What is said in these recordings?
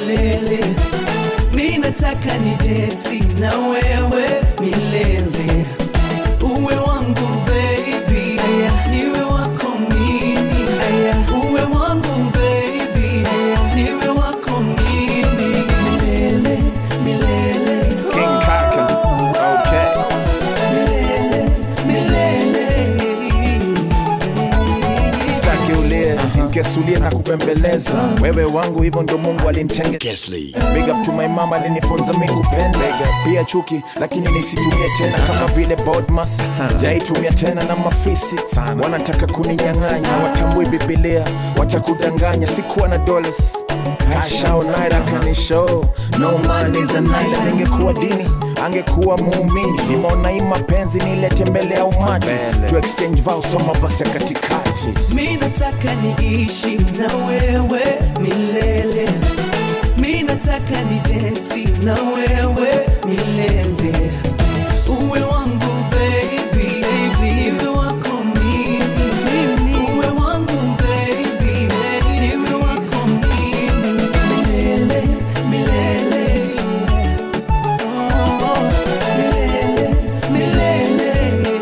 milele mi nataka ni deti na wewe milele uwe wangu baby niwe wako mimi uwe wangu baby niwe wako mimi milele milele King Kaka. Okay. milele milele Sitaki ulie, nkesulie na kupembeleza. Wewe wangu hivyo ndio Mungu alinitengeza. Big up to my mama alinifunza mimi kupenda. Pia chuki lakini nisitumie tena kama vile Bodmas. Sijaitumia tena na mafisi. Wanataka kuninyang'anya, watambui Biblia, watakudanganya. Sikuwa na dollars. Ashao naira kanisho No man is a naira Ningekuwa dini angekuwa muumini Nimeona hii mapenzi nilete mbele ya umati To exchange vows soma vasi ya katikati mi nataka niishi na wewe milele mi nataka ni deti na wewe milele uwe wangu baby niwe wako mimi uwe wangu baby niwe wako mimi milele milele Oh, milele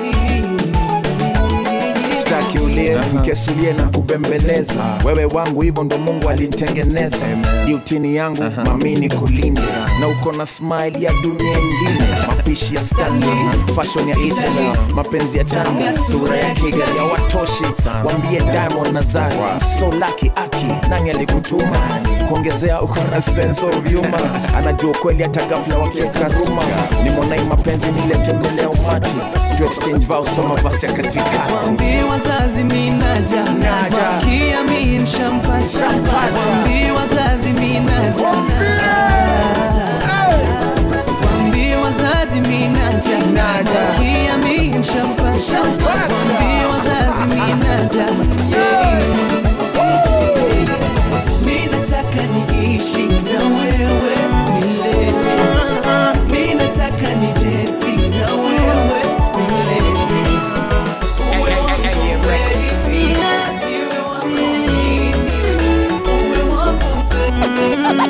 milele Sitaki ulie nkesulie na kubembeleza Wewe wangu hivyo ndo Mungu alinitengeneza Diutini yangu mamini kulinda Na uko na smile ya dunia ingine Mapishi ya Stanley, fashion ya Italy Mapenzi ya Tanga, sura ya Kigali ya watoshi Wambie Diamond na Zari So lucky aki, nani alikutuma Kuongezea uko na sense of humor Anajua kweli hata ghafla wakieka ruma Nimeona hii mapenzi nilete mbele ya umati To exchange vows soma vasi ya katikati Wambie wazazi minaja Naja. Kia mi nshampata Wambie wazazi minaja Wambie wazazi minaja Kia mi nshampata Wambie wazazi minaja Yeah. Mi nataka niishi na wewe milele Mi nataka ni deti na wewe milele Uwe wangu baby, niwe wako mimi. Uwe wangu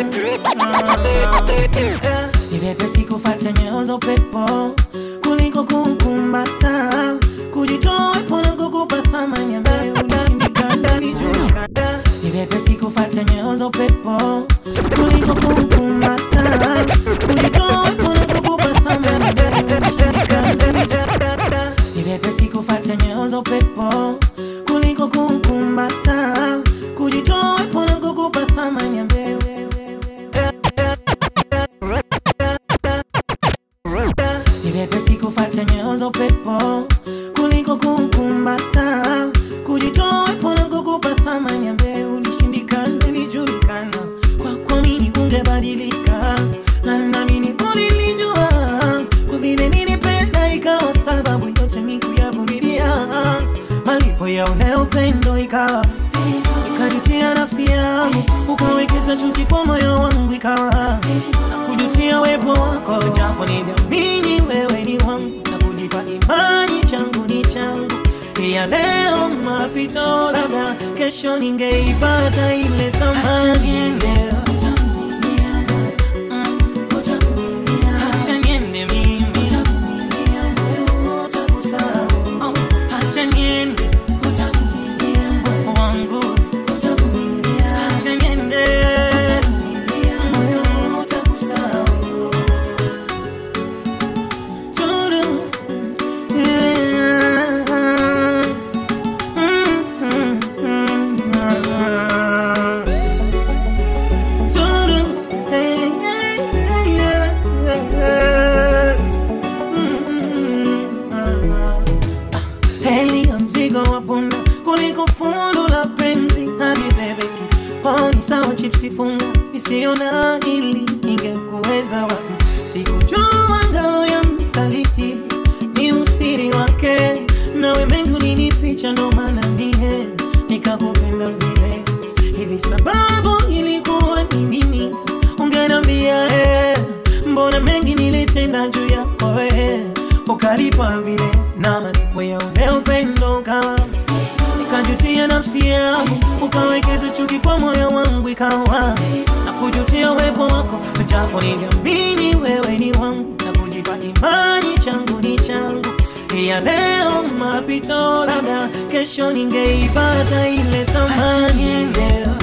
Ni vyepesi kufuata nyayo za upepo kuliko kukumbata, kujitoa wepo na kukupa thamani ambayo unaandika ndani juu kada. Ni vyepesi kufuata nyayo za upepo kuliko kukumbata, kujitoa wepo na kukupa thamani ambayo unaandika ndani kada. Ni vyepesi kufuata nyayo za upepo kuliko kukumbata, kujitoa wepo na kukupa thamani ambayo ni vyepesi kufuata nyayo za upepo kuliko kukumbata, kujitoa wepo na kukupa thamani ambaye ulishindikana, ilijulikana kwako nini ungebadilika, na naamini ulilijua kwa vile nilipenda, ikawa sababu yote mi kuyavumilia, malipo ya ule upendo ikawa ikanitia nafsi yangu, ukawekeza chuki kwa moyo wangu, ikawa kujutia wepo wako, japo niliamini wewe ni wangu na kujipa imani, changu ni changu ya leo mapito, labda kesho ningeipata ile thamani leo. Mm, acha niende mimi. Oh, acha niende wangu acha niende moyo utakusahau. Turu, yeah. Mm, mm, mm, ah. Turu, hey, hey, hey, yeah, yeah. Mm, mm, ah. Heli ya mzigo wa punda kuliko fundo la penzi hadi bebeki poni sawa chipsi funga isiona ili ingekuweza wapi sikujua ngao ya msaliti ni usiri wake nawe mengi ulinificha ndo maana mie nikakupenda vile hivi sababu ilikuwa ni nini ungenambia eh, mbona mengi nilitenda juu yako eh, ukalipa vile na malipo ya ule upendo kawa nikajutia ya nafsi yangu ukawekeza chuki kwa moyo wangu ikawa na kujutia uwepo wako japo niliamini wewe ni wangu na kujipa imani changu ni changu ya leo mapito labda kesho ningeipata ile thamani leo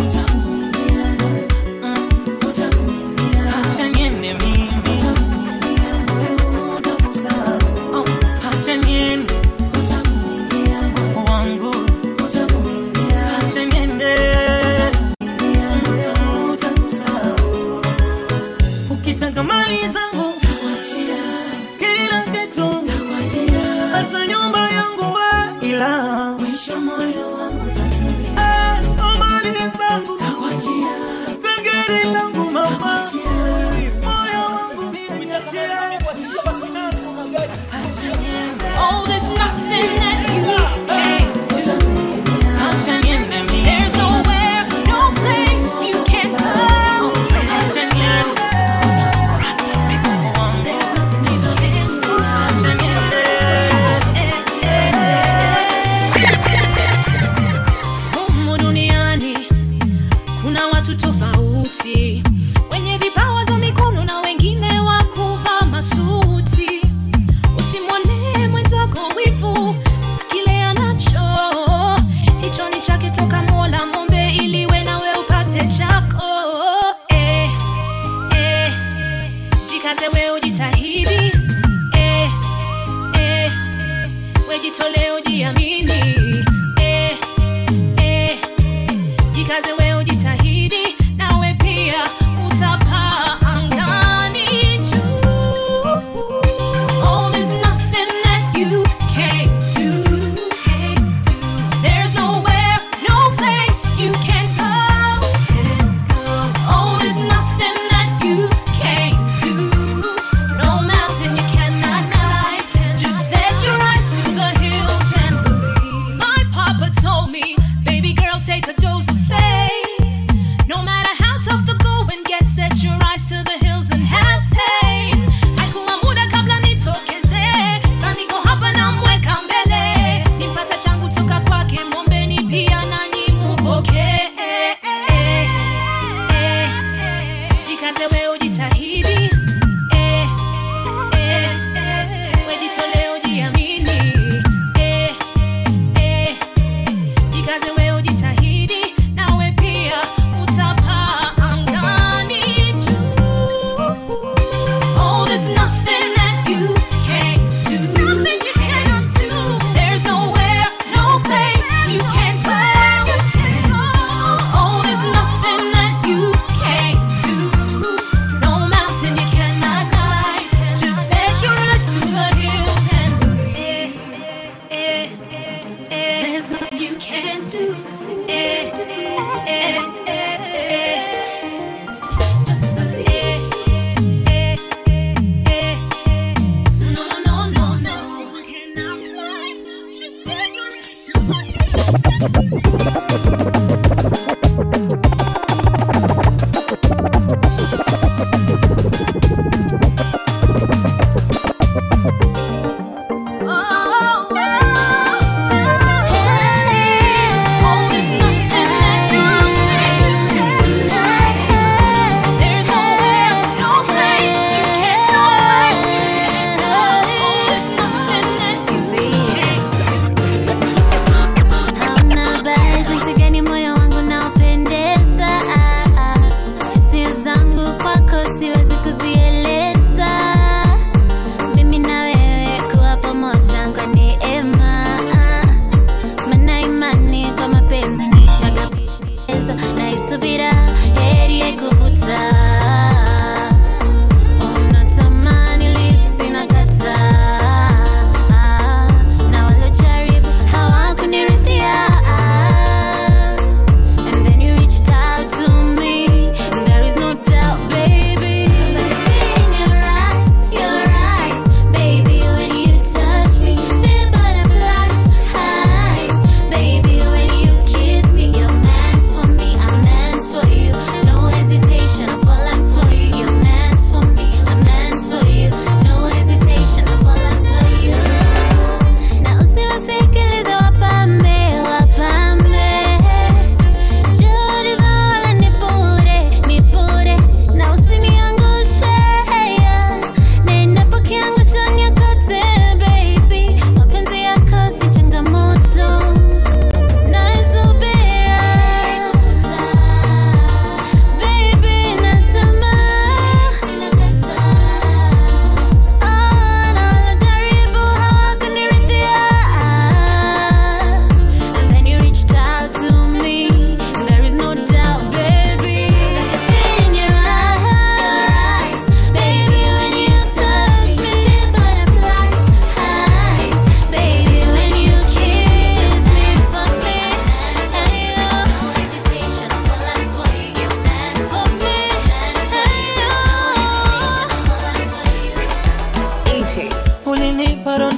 Acha niende mimi. Oh, acha niende wangu. Acha niende. Ukitaka mali zangu kila kitu hata nyumba yangu we ila mwisho moyo wangu tatulia mali zangu tageri langu mama moyo wangu niachie Oh, there's nothing that you can't do. acha niende mimi There's nowhere, no place you can go. acha niende There's nothing you can't do. acha niende Humu duniani kuna watu tofauti, wenye vipawa za mikono na wengine wa kuvaa masuti. Usimwonee mwenzako wivu, kile anacho hicho ni chake toka Mola, mombe ili we nawe upate chako. Eh, eh, jikaze we ujitahidi, eh, eh, we jitolee ujiamini, eh, eh, jikaze we ujitahidi nawe pia utapaa angani juu Oh, there's nothing that you can't do. There's nowhere, no place you can't go. Oh, there's nothing that you can't do. No mountain you cannot climb. Just set your eyes to the hills and believe. My papa told me, baby girl, take a dose of faith. No matter how tough the going gets, set your eyes to the hills and have faith. Haikuwa muda kabla nitokezee, sasa niko hapa namweka mbele. Nipata changu toka kwake, mwombeni pia nanyi mupokee. Jikaze we ujitahidi, eh, eh, we jitolee ujiamini, eh, eh, jikaze we ujitahidi nawe pia utapaa angani juu Oh, there's nothing that you can't do. Nothing you cannot do. There's nowhere, no place you can't go. Oh, there's nothing that you can't do.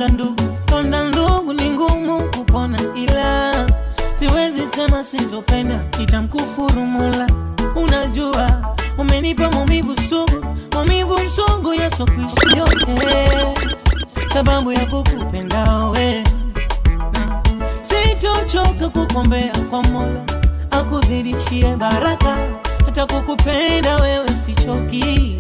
donda ndugu, donda ndugu ni ngumu kupona, ila siwezi sema sitopenda, nitamkufuru Mola. Unajua umenipa maumivu sugu, maumivu sugu yasokwishi yote, sababu ya kukupenda wewe sitochoka kukombea kwa Mola akuzidishie baraka, hata kukupenda wewe sichoki.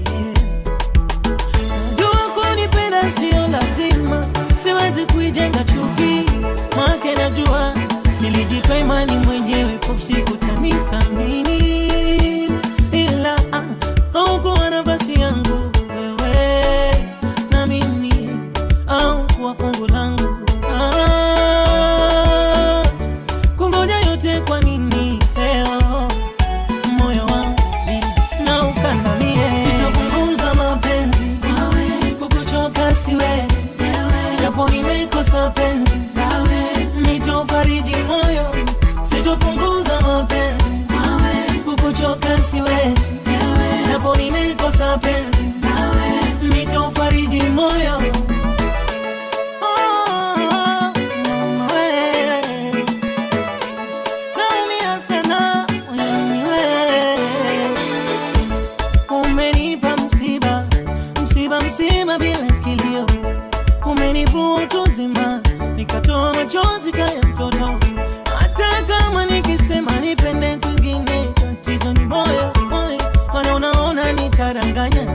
Jua kunipenda sio lazima, siwezi kuijenga chuki, make najua nilijipa imani mwenyewe, kwa usiku tanithamini, ila ah, haukuwa nafasi yangu wewe na mimi au kuwa fungu langu ah, kungoja yote kwa nini leo moyo wangu na ukandamie sitapunguza mapenzi kukuchoka siwezi japo nimekosa penzi nitofariji moyo sitopunguza mapenzi kukuchoka siwezi japo nimekosa penzi nitofariji moyo Oh, wewe. Naumia sana moyoni wewe. Umenipa msiba, msiba, msiba bila kilio, umenivua utu uzima, nikatoa machozi kaya mtoto. Hata kama nikisema nipende kwingine, tatizo ni moyo, moyo, maana unaona nitaranganya.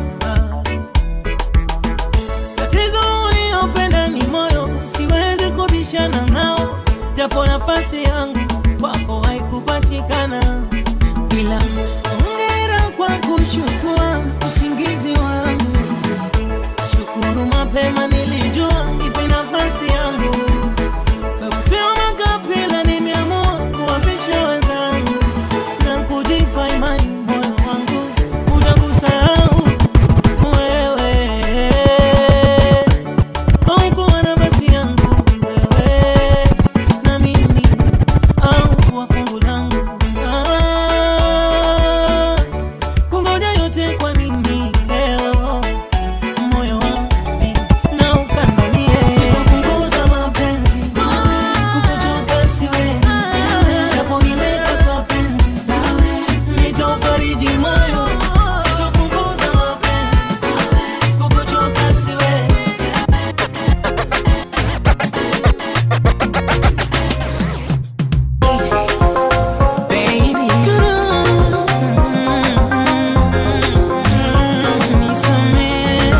Tatizo uliopenda ni moyo, siwezi kubishana nao, japo nafasi yangu kwako haikupatikana, ila hongera kwa kuchukua usingizi wangu. Shukuru mapema nilijua ipe nafasi yangu, sio makapila, nimeamua kuwapisha wenzangu na kujipa imani, moyo wangu utakusahau wewe haukuwa nafasi yangu wewe na mimi au kuwa fungu langu Ah, kungoja yote kwa nini leo moyo wangu na ukandamie sitapunguza mapenzi kukuchoka siwezi japo nimekosa penzi nitofariji moyo sitapunguza mapenzi kukuchoka siwezi Baby, nisamehe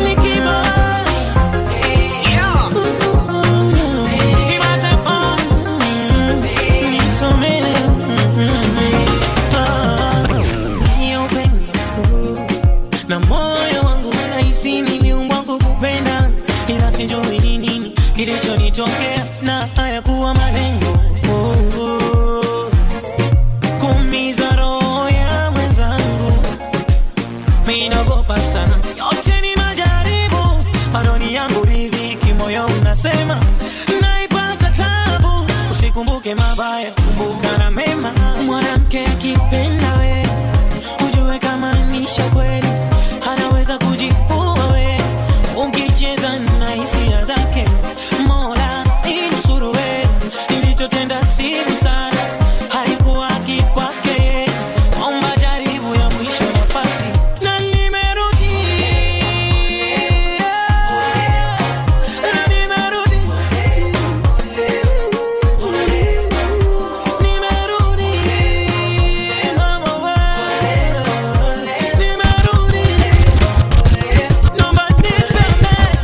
na moyo wangu nahisi niliumbwa kukupenda, ila sijui ni nini kilichonitokea na hayakuwa malengo oh, oh. kuumiza roho ya mwenzangu minagopa sana, yote ni majaribu, manoni yangu ridhiki, moyo unasema naipata tabu. Usikumbuke mabaya, kumbuka na mema. Mwanamke akipenda we, ujue kama nisha kweli, anaweza kujipua we, ukicheza na hisia zake. Mola inusuru we, nilichotenda si busara, haikuwa kikwake, omba jaribu ya mwisho nafasi na nimerudi na nimerudi nimerudi mama wewe nimerudi naomba nisamehe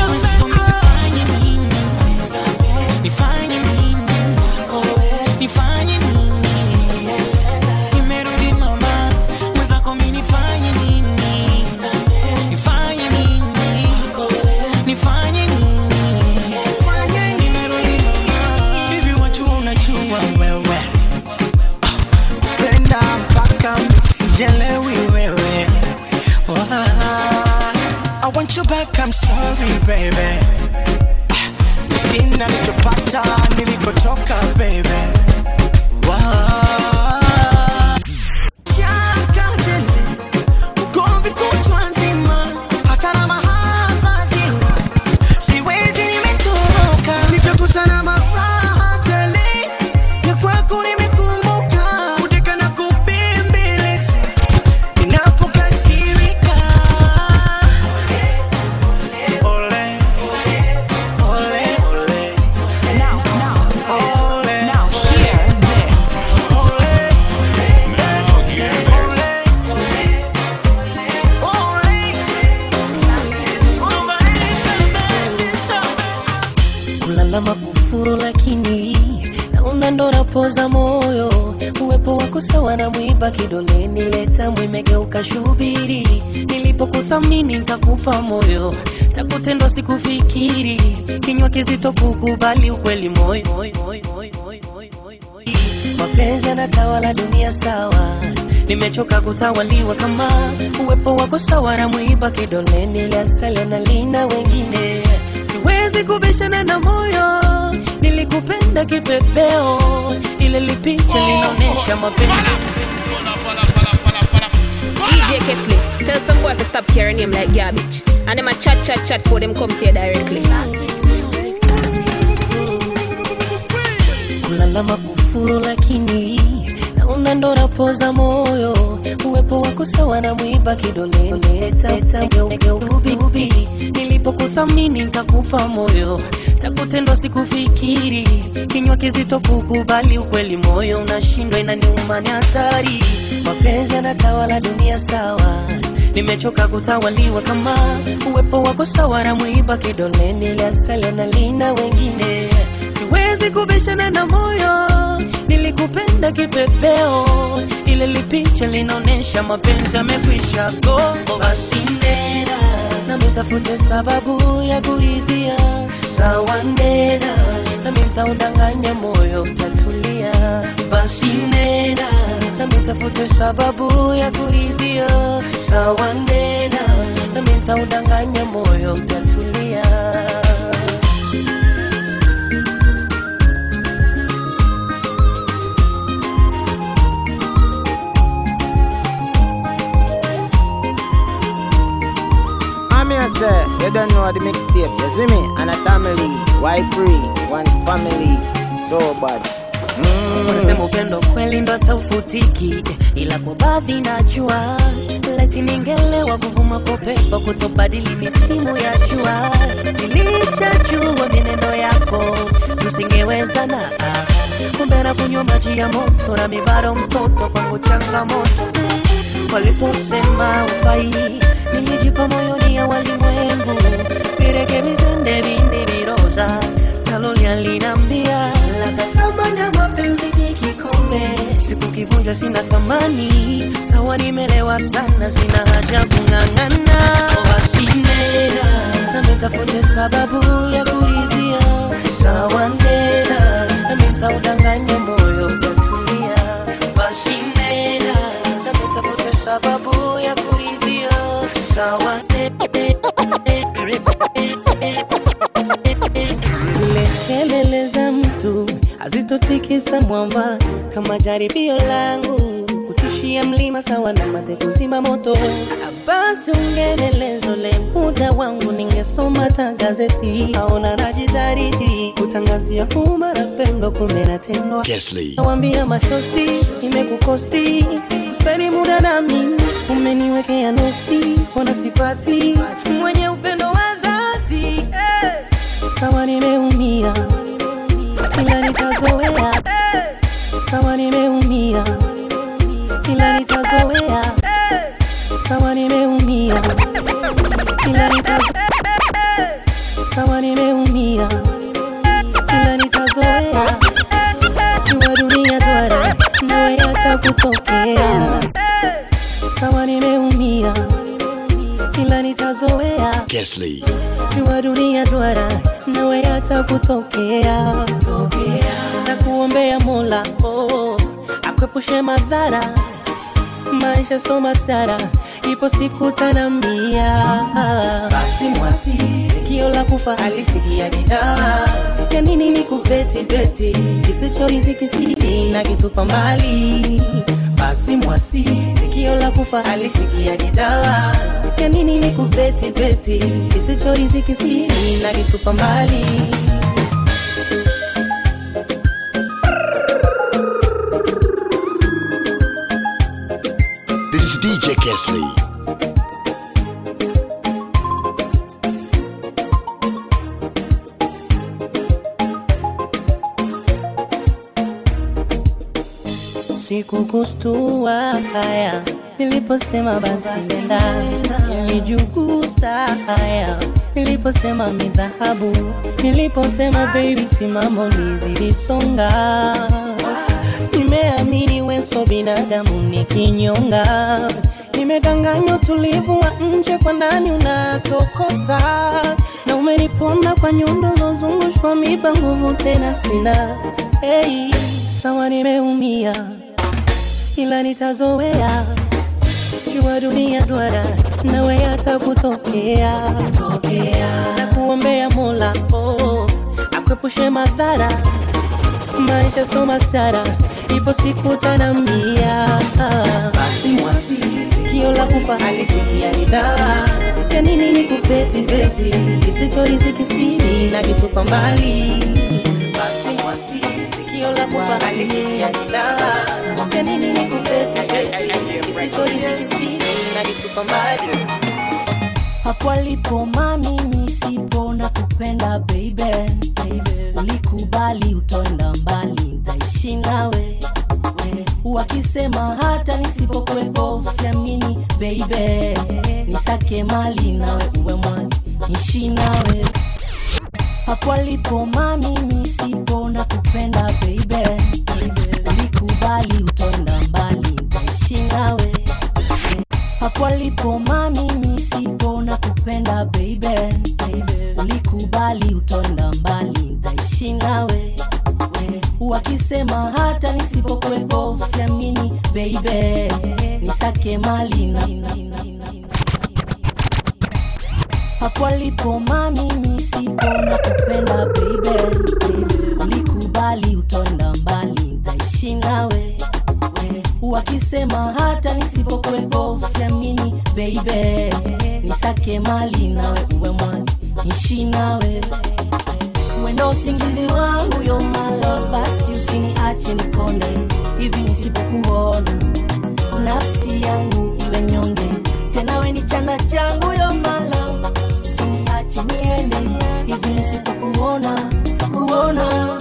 nisamehe nifanye nini nifanye nini nimerudi mama mwenzako mi nifanye nini nifanye nini nifanye nini nimerudi mama hivi watu unajua wewe penda mpaka msijelewi wewe Wah. I want you back, I'm sorry baby Sina nilichopata nilikotoka baby Wah. Shaka tele, ugomvi kutwa nzima, hata na mahaba zima. Siwezi nimetu unapoza moyo, uwepo wako sawa na mwiba kidoleni, leta mwimegeuka shubiri. Nilipokuthamini nikakupa moyo, takutendwa sikufikiri, kinywa kizito kukubali ukweli moyo mapenzi yanatawala dunia sawa nimechoka kutawaliwa kama uwepo wako sawa na mwiba kidoleni liasale na lina wengine siwezi kubishana na moyo nilikupenda kipepeo ile lipicha linaonyesha mapenzi DJ Kesley, tell some boy to stop carrying him like garbage. And them a chat, chat, chat for them come to you directly. kulalama kufuru lakini naona ndo napoza moyo uwepo wako sawa na mwiba kidoleni ubi nilipokuthamini nikakupa moyo takutendwa sikufikiri kinywa kizito kukubali ukweli moyo unashindwa inaniuma ni hatari mapenzi yanatawala dunia sawa nimechoka kutawaliwa kama uwepo wako sawa na mwiba kidoleni liasale na lina wengine siwezi kubishana na moyo nilikupenda kipepeo ile lipicha linaonyesha mapenzi yamekwisha go basi nena nami tafute sababu ya kuridhia sawa nena nami ntaudanganya moyo utatulia basi nena nami tafute sababu ya kuridhia sawa nena nami ntaudanganya moyo utatulia I'm here, sir. You don't know the mixtape. You see me? And a family. Why free? One family. So bad. wanasema upendo kweli ndo taufutiki ila kwa baadhi najua leti ningelewa kuvuma kopepo kutobadili misimu ya jua nilishajua mineno yako tusingewezana ah. kumbe na kunywa maji ya moto na mibaro mtoto kwangu changamoto waliposema ufai nilijipa moyoni ya walimwengu virekebizende vindi viroza talolia linambia labda thamani ya mapenzi ni kikombe sikukivunja sina thamani sawa nimelewa sana sina haja kung'ang'ana wasinena nametafute sababu ya kuridhia sawa nena nametaudanganya moyo utatulia basi nena nametafute sababu ya kuridhia sawa Zile kelele za mtu hazitotikisa mwamba kama jaribio langu kutishia mlima sawa na mate kuzima moto. Basi ungenelezo le muda wangu ningesoma ta gazeti, aona najidaridi kutangazia umma napendwa, kumbe natendwa. Nawambia mashosti imekukosti, speni muda nami, umeniwekea noti, ona sipati mwenye upendo wa dhati eh. Sawa nimeumia ila nitazoea sawa nimeumia ila nitazoea sawa nimeumia ila nitazoea sawa nimeumia ila nitazoea jua dunia duara nawe hata kutokea sawa nimeumia ila nitazoea jua dunia duara nawe hata kutokea na kuombea mola oh, akwepushe madhara maisha soma sara ipo siku tanambia basi mwasi sikio la kufa alisikia gitaa ya nini ni kubeti beti kisicho riziki sidi na kitupa mbali basi mwasi sikio la kufa alisikia gitaa ya nini ni kubeti beti kisicho riziki sidi na kitupa mbali This is DJ Kesley. sikukustua haya niliposema basi nenda nilijugusa haya niliposema mi dhahabu niliposema baby simamo lizilisonga mwingine so binadamu ni kinyonga nimedanganya utulivu wa nje kwa ndani unatokota na umeniponda kwa nyundo zozungushwa miba nguvu tena sina hey, sawa nimeumia ila nitazoea jua dunia duara nawe hata kutokea na kuombea mola oh, akwepushe madhara maisha soma sara ipo siku tanambia basi mwasi sikio la kufa alisikia ni dawa ya nini ni kupeti peti kisichorizikisiri na kitupa mbali basi mwasi sikio la kufa alisikia ni dawa ya nini ni kupeti peti kisichorizikisiri na kitupa mbali hapo alipo mami nisipo na kupenda baby, baby. ulikubali utoenda mbali ntaishi nawe we. wakisema hata nisipokuwepo usiamini baby nisake mali nawe uwe mwani nishi nawe hapo alipo mami nisipo na kupenda baby, baby. ulikubali utoenda mbali ntaishi nawe hapo alipo mami nisipo na kupenda baby, baby. ulikubali utonda mbali ntaishi nawe we. wakisema hata nisipokuwepo usiamini baby nisake mali na, na, na, na, na. hapo alipo mami nisipo na kupenda baby, baby. ulikubali utonda mbali ntaishi nawe we. wakisema hata nisipokuwepo usiamini baby nisake mali nawe uwe mwani nishi nawe wendo usingizi wangu yo malo basi usiniache nikonde hivi nisipokuona nafsi yangu iwe nyonge tena we ni chanda changu yo malo usiniache niende hivi nisipokuona kuona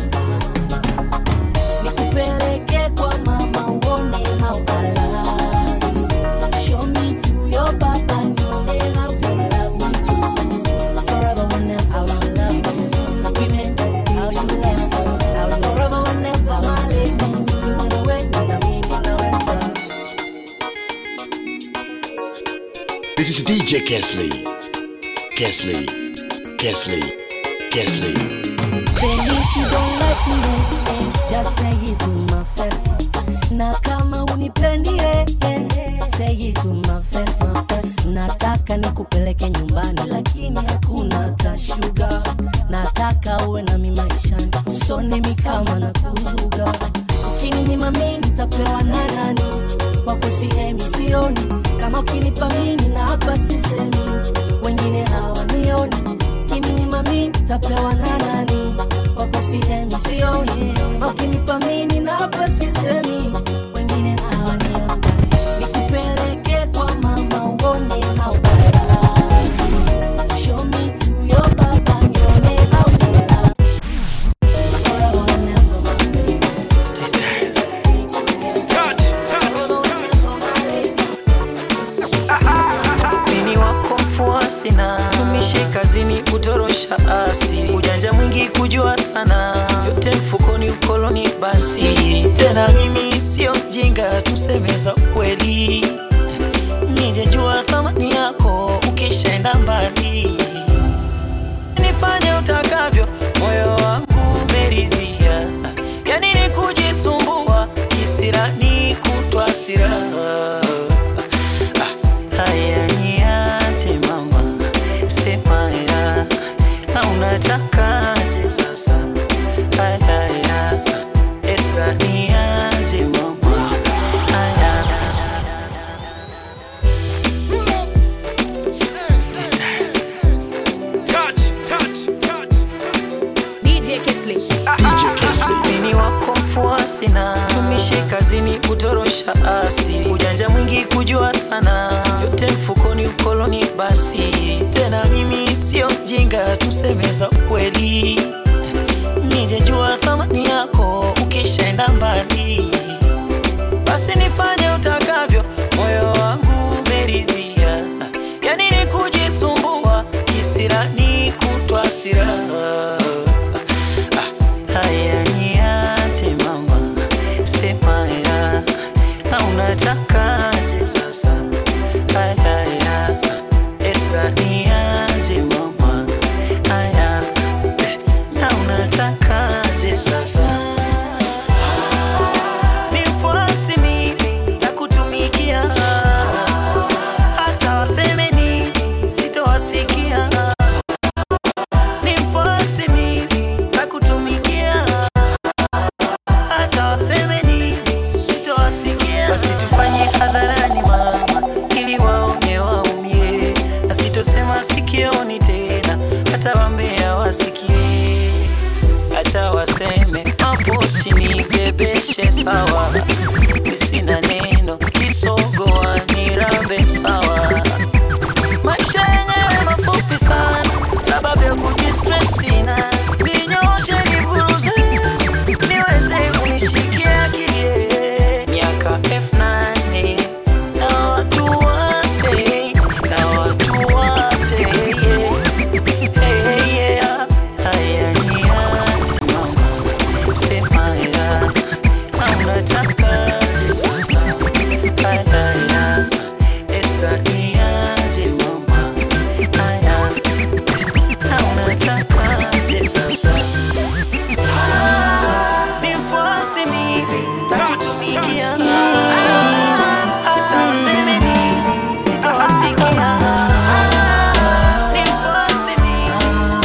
nikupeleke kwa mama uone how I love you. Show me to your papa nione how you love me too. Forever whenever I will love you. Women, how you love you. How you forever whenever my lady. You wanna wait na mimi naweza. This is DJ Kesley. Kesley. Kesley. Kesley. Then if you don't like me, eh, just say it to my face. Na kama unipendi, eh, eh, say it to my face, my face. Nataka nikupeleke nyumbani lakini hakuna tashuga. Nataka uwe nami maishani, usone mi kama na kuzuga. Ukininyima mimi nitapewa na nani? Wako sihemi sioni, kama ukinipa mimi na hapa sisemi, wengine hawanioni ukininyima mimi nitapewa na nani? Wako sihemi sioni, ukinipa mimi na hapa sisemi, wengine hawanioni. Nikupeleke kwa mama uone how I love you. Show me to your papa nione how you love Forever whenever my baby. Forever whenever my lady. mini wako mfuasi na tumishi kazini kutorosha asi ujanja mwingi kujua sana vyote mfukoni ukoloni basi tena mimi sio mjinga tusemeza kweli nijejua thamani yako ukishaenda mbali nifanye utakavyo moyo wangu umeridhia yani ni kujisumbua kisirani kutwa siraha haya niache mama sema ya na unatakaje sasa haya esta niache mama haya DJ Kesley. DJ Kesley. mini wako mfuasi na tumishi kazini kutorosha asi ujanja mwingi kujua sana vyote mfukoni ukoloni basi tena mimi sio mjinga tusemeza kweli nijejua thamani yako ukishaenda mbali basi nifanye utakavyo moyo wangu umeridhia yani ni kujisumbua kisirani kutwa siraha haya niache mama sema ya sioni tena, hata wambea wasikie, hata waseme hapo chini bebeshe sawa, sina neno kisogoa nirambe sawa. Maisha yenyewe mafupi sana, sababu ya kujistress sina, ninyoshe niburuze, niweze kunishikia kilie, miaka elfu nane na watu wache, na watu wache, yeah. Hey, yeah. Haya ni yasimama, sema ya, na unatakaje sasa? Haya, Esta ni aje mama? Haya, na unatakaje sasa? Nifuasi mimi, takutumikia. Hata mseme nini, sitawasikia. Nifuasi mimi,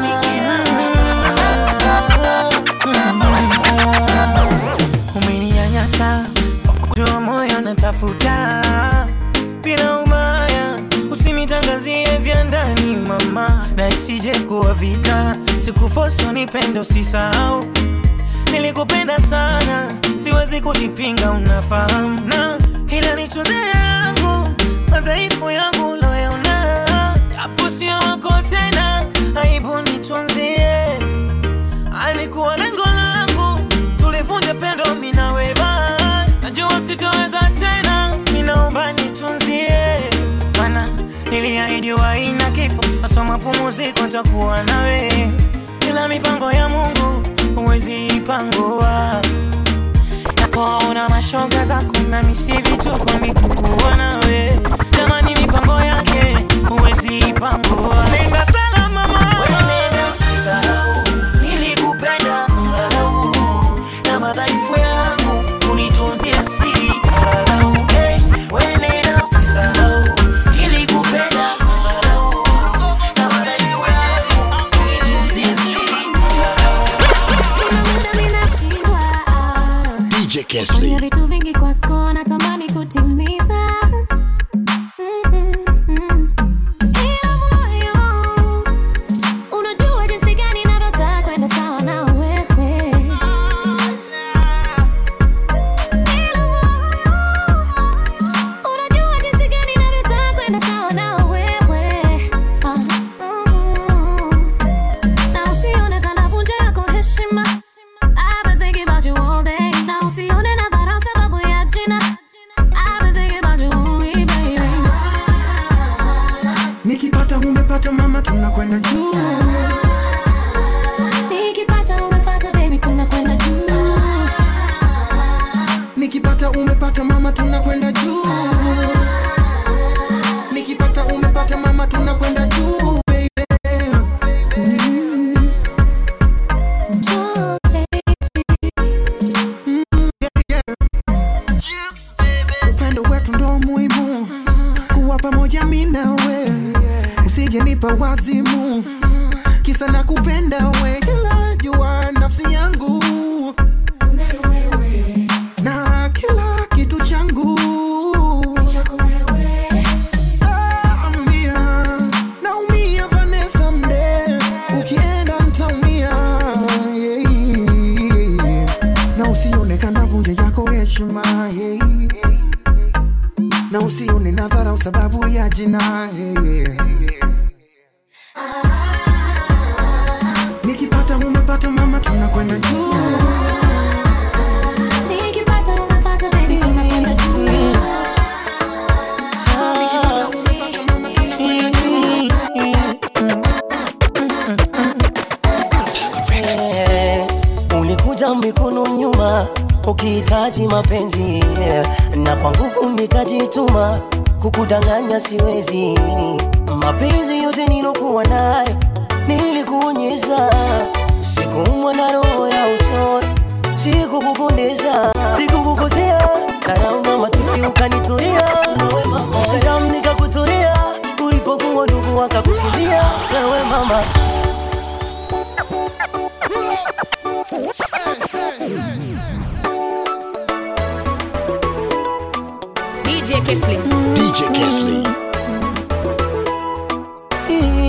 umeninyanyasa kutoa moyo natafuta bila umaya usinitangazie vya ndani mama na isije kuwa vita sikufoso nipendo usisahau nilikupenda sana siwezi kulipinga unafahamu na ila nitunze yangu madhaifu yangu loyaona japo sio wako tena aibu nitunzie alikuwa lengo langu tulivunja pendo minawe bas najua sitoweza tena minaomba nitunzie mana niliahidiwa ina kifo masoma pumuziko takuwa nawe ila mipango ya mungu huwezi ipangua napoona mashoga zako na misi vituko nikukuwa nawe jamani mipango yake huwezi ipangua nenda salama mama Usisahau, nilikupenda angalau, na madhaifu yangu unitunzie siri angalau. Eh, wewe nenda usisahau, nilikupenda angalau, na madhaifu yangu unitunzie siri DJ Kesley. Kuna vitu vingi kwako natamani kutimiza Mm, mm, mm. Ila moyo, unajua jinsi gani navyotaka kwenda sawa na wewe. Ila moyo, unajua jinsi gani navyotaka kwenda sawa na wewe. Ah, mm. Na usione kana vunja yako heshima I've been thinking about you all day. Na usione nadharau sababu ya jina. I've been thinking about you only, baby. nikipata umepata mama tunakwenda juu Nikipata umepata, baby, tunakwenda juu. nikipata umepata mama tunakwenda juu nikipata umepata mama tunakwenda juu baby. Mm. Mm, yeah, yeah. upendo wetu ndo muhimu kuwa pamoja mi nawe usije nipa wazimu kisa na kupenda we kila jua nafsi yangu na kila kitu changu Ah, ambia, naumia Vanessa mde ukienda ntaumia yeah. na usione kanavunja yako heshima yeah. na usione nadharau sababu ya jina yeah. nikipata umepata mama tunakwenda juu Nikipata umepata, baby, tunakwenda juu. Eh, ulikuja mikono nyuma ukihitaji mapenzi yeah. na kwa nguvu nikajituma kukudanganya siwezi mapenzi yote nilokuwa nayo nilikuonyesha sikumwa na roho ya uchoyo sikukupondeza sikukukosea karauna matusi ukanitulia damu nikakutulia ulipokuwa ndugu wakakukimbia wewe mama DJ Kesley. DJ Kesley.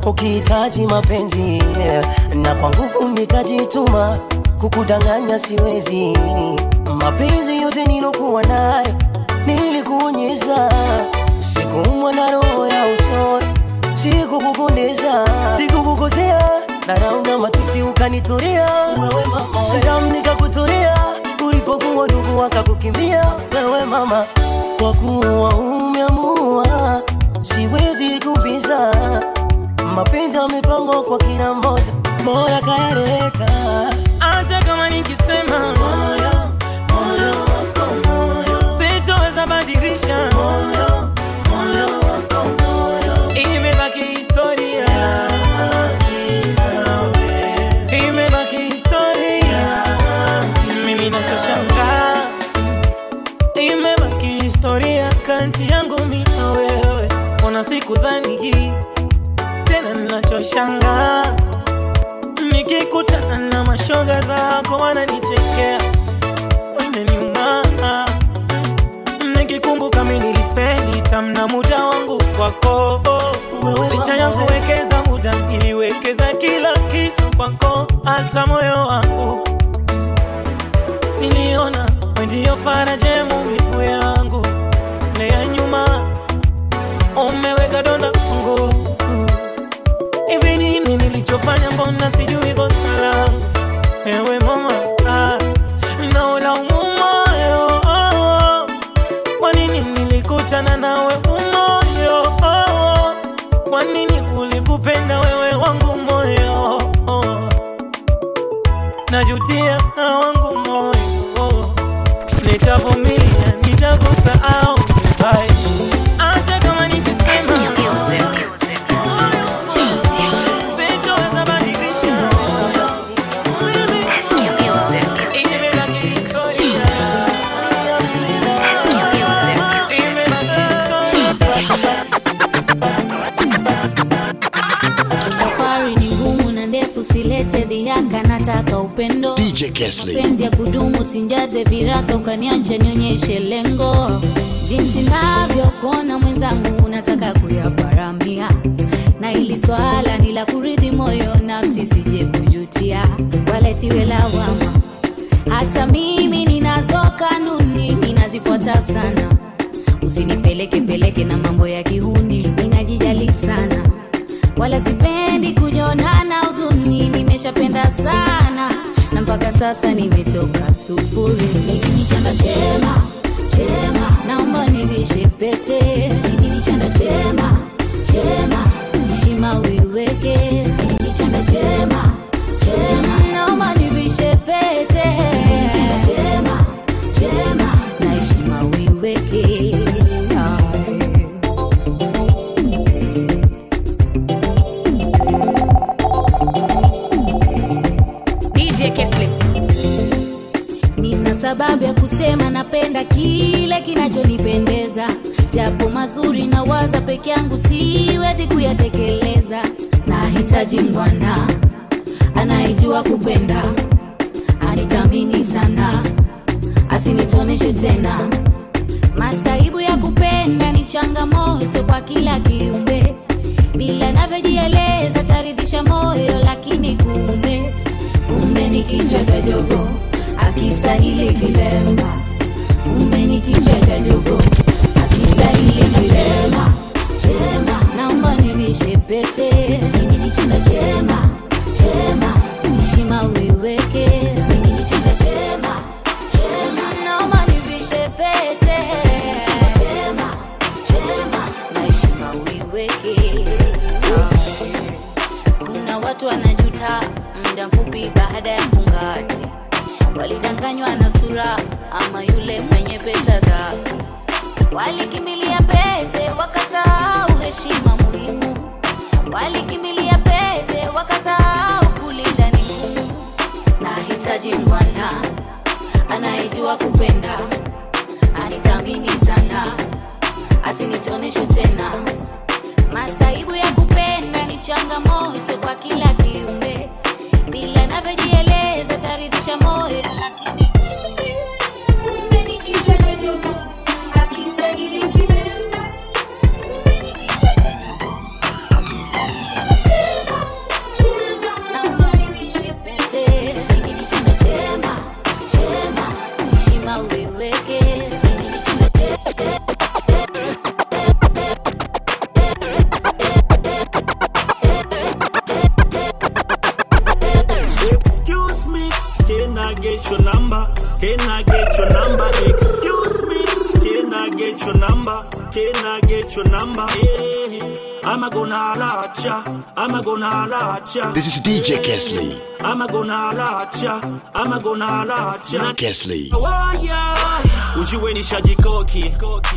ukihitaji mapenzi yeah. na kwa nguvu nikajituma kukudanganya siwezi mapenzi yote nilokuwa nayo nilikuonyesha sikuumwa na roho ya uchoyo sikukupondeza sikukukosea darauna matusi ukanitorea wewe mama damu nikakutorea ulipokuwa ndugu wakakukimbia wewe mama kwa kuwa umeamua siwezi kupinza mapenzi amepangwa kwa kila mmoja moya kayaleta hata kama nikisema moyo moyo wako moyo sitoweza badilisha moyo moyo wako moyo imebaki historia imebaki historia mimi nachoshangaa imebaki historia kati yangu mimi na wewe kuna siku dhani hii tena ninachoshangaa nikikutana na mashoga zako wananichekea weneniuma nikikumbuka mi nilispendi tamna muda wangu kwako licha ya kuwekeza muda niliwekeza kila kitu kwako hata moyo wangu niliona wendiyo faraja ya maumivu yangu na ya nyuma umeweka donda kwangu hivi nini nilichofanya mbona sijui kosa langu ewe mama ah, naulaumu moyo oh, kwa nini nilikutana nawe umoyo oh, kwa nini ulikupenda wewe wangu moyo oh, najutia na wangu moyo oh, nitavumilia nitakusahau bye hata kama nikisema sitoweza badilisha imebaki historia safari ni ngumu na ndefu silete dhihaka nataka upendo DJ Kesley. mapenzi ya kudumu sinjaze viraka ukaniacha nionyeshe lengo jinsi navyokuona mwenzangu unataka kuyaparamia na ili swala ni la kuridhi moyo nafsi sije kujutia wala isiwe lawama hata mimi ninazo kanuni ninazifuata sana usinipeleke peleke na mambo ya kihuni ninajijali sana wala sipendi kujonana huzuni nimeshapenda sana na mpaka sasa nimetoka sufuri mimi ni chanda chema chema naomba nivishe pete mimi ni chanda chema chema heshima uiweke mimi ni chanda chema chema naomba nivishe pete mimi ni chanda chema chema na heshima uiweke Ay. DJ Kesley. nina sababu ya kusema napenda kile kinachonipendeza japo mazuri na waza peke yangu siwezi kuyatekeleza nahitaji mwana anayejua kupenda anithamini sana asinitoneshe tena masaibu ya kupenda ni changamoto kwa kila kiumbe bila navyojieleza taridhisha moyo lakini kumbe kumbe ni kichwa cha jogo akistahili kilemba kumbe ni kichwa cha jogo akistahili kilemba chema naomba nivishe pete mimi ni chanda chema chema heshima uiweke mimi ni chanda chema chema naomba nivishe pete Mimi ni chanda chema chema na heshima uiweke kuna watu wanajuta muda mfupi baada ya fungati walidanganywa na sura ama yule mwenye pesa zake walikimbilia pete wakasahau heshima muhimu walikimbilia pete wakasahau kulinda ni ngumu nahitaji mwana anayejua kupenda anithamini sana asinitoneshe tena masaibu ya kupenda ni changamoto kwa kila kiumbe bila navyojieleza taridhisha moyo lakini kumbe kumbe ni kichwa cha jogo akistahili kilemba kumbe ni kichwa cha jogo akistahili Can I get your number? Excuse me. Can I get your number? Can I get your number? Yeah. I'm gonna holla at ya. I'm gonna holla at ya. This is DJ Kesley. I'm gonna holla at ya. I'm gonna holla at ya. Kesley. Waya. Ujue nishajikoki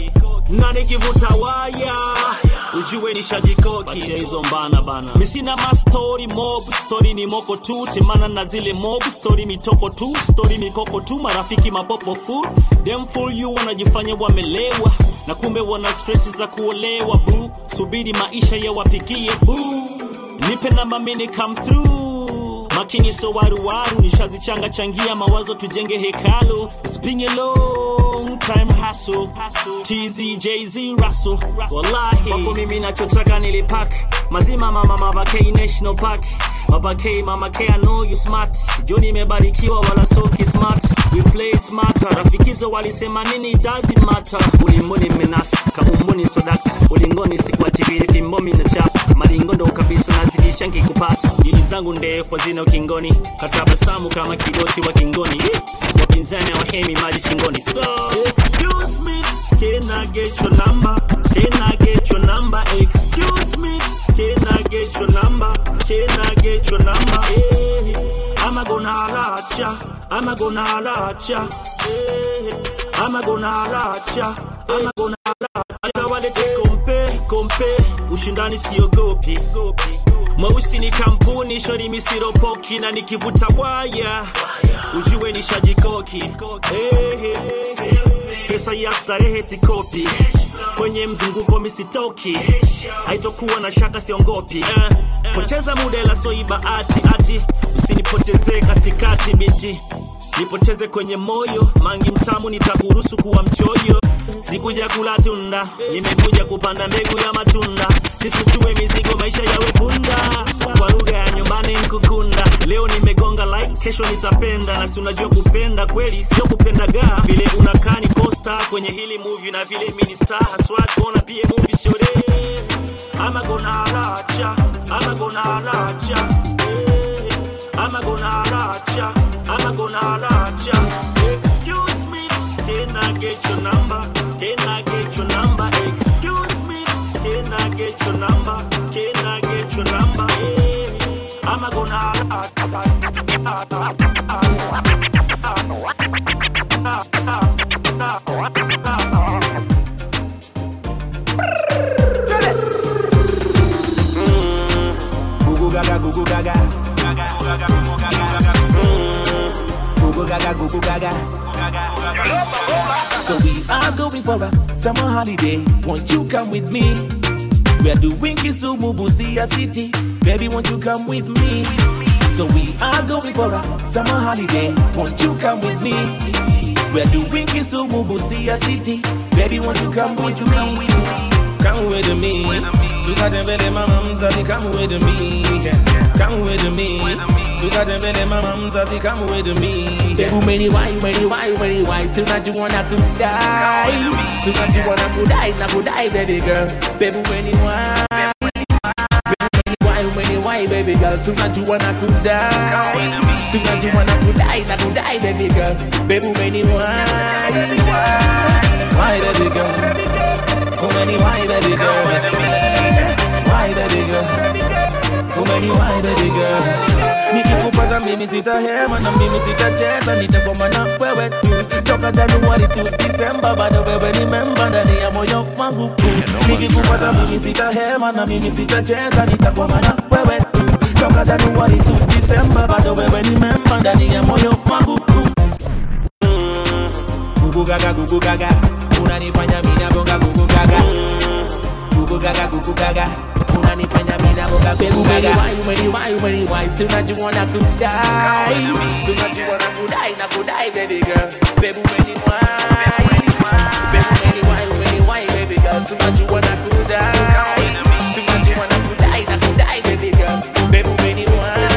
na nikivuta waya ujue nishajikoki Achia hizo mbana bana mi sina mastori mob stori ni moko tu temana na zile mob stori mitoko tu stori mikoko tu marafiki mapopo fu dem full you wanajifanya wamelewa na kumbe wana stress za kuolewa bu subiri maisha ya wapikie bu nipe na mamini come through makini so waruwaru nishazichanga changia mawazo tujenge hekalu It's been a long time hustle tz jz russell wallahi wako mimi nachotaka nilipak mazima mama mabakei national park mabakei mama K, I know you smart jo nimebarikiwa wala soki smart we play smarter rafikizo walisema nini doesn't matter ulimboni menasa kaumboni sodakta ulingoni sikuachibiri fimbomi na chapa maringo ndo kabisa nazikisha nkikupata jili zangu ndefu hazina ukingoni katabasamu kama kigoti wa kingoni Ih, wapinzani wahemi maji shingoni so excuse me can I get your number can I get your number excuse me can I get your number can I get your number yeah. I'm gonna holla at ya I'm gonna holla at ya yeah. I'm gonna holla at ya I'm gonna holla at ya walete kompe kompe ushindani siogopi mweusi ni kampuni shori misiropoki na nikivuta waya ujue nishajikoki hey, hey. pesa ya starehe sikopi kwenye mzunguko misitoki haitokuwa na shaka siongopi eh. poteza muda ila soiba ati ati usinipotezee katikati binti nipoteze kwenye moyo mangi mtamu nitakuruhusu kuwa mchoyo sikuja kula tunda nimekuja kupanda mbegu ya matunda sisi tuwe mizigo maisha yawe punda kwa lugha ya nyumbani nkukunda leo nimegonga like kesho nitapenda na si unajua kupenda kweli sio kupendaga vile unakaa ni costa kwenye hili movie na vile minista haswa kuona pia movie shore ama gonna holla at ya ama gonna holla at ya ama gonna holla at ya ama gonna holla at ya excuse me can I get your number can I get your number excuse me can I get your number can I get your number yeah. I'm gonna holla Gugu gaga, gugu gaga. Mm. Gugu gaga, gugu gaga. So we are going for a summer holiday. Won't you come with me? We are doing Kisumu, Busia City. Baby, won't you come with me? So we are going for a summer holiday. Won't you come with me? We are doing Kisumu, Busia City. Baby, won't you come with me? Come with me. Tukatembele mama mzazi, come with me. Come with me. Tukatembele mama mzazi, come with me. Baby, many why, many why, many why. So that you wanna kudai. So that you wanna kudai, na kudai, baby girl. Baby, many why. Many why, many why, baby girl. So that you wanna kudai. So that you wanna kudai, na kudai, baby girl. Baby, many why. Why, baby girl? Too many why baby girl Why baby girl Too many why baby girl Nikikupata mimi sitahema na mimi sitacheza nitakwama na wewe tu toka Januari tu Disemba bado wewe ni memba ndani ya moyo wangu tu Nikikupata mimi sitahema na mimi sitacheza nitakwama na wewe tu toka Januari tu Disemba bado wewe ni memba ndani ya moyo wangu tu Gugu gaga gugu gaga unanifanya mina bonga gugu gaga gugu gaga gugu gaga unanifanya mina bonga gugu gaga umeni wai umeni wai si unajua na kudai si unajua na kudai na kudai baby girl baby umeni wai baby umeni wai umeni wai baby girl si unajua na kudai si unajua na kudai na kudai baby girl baby umeni wai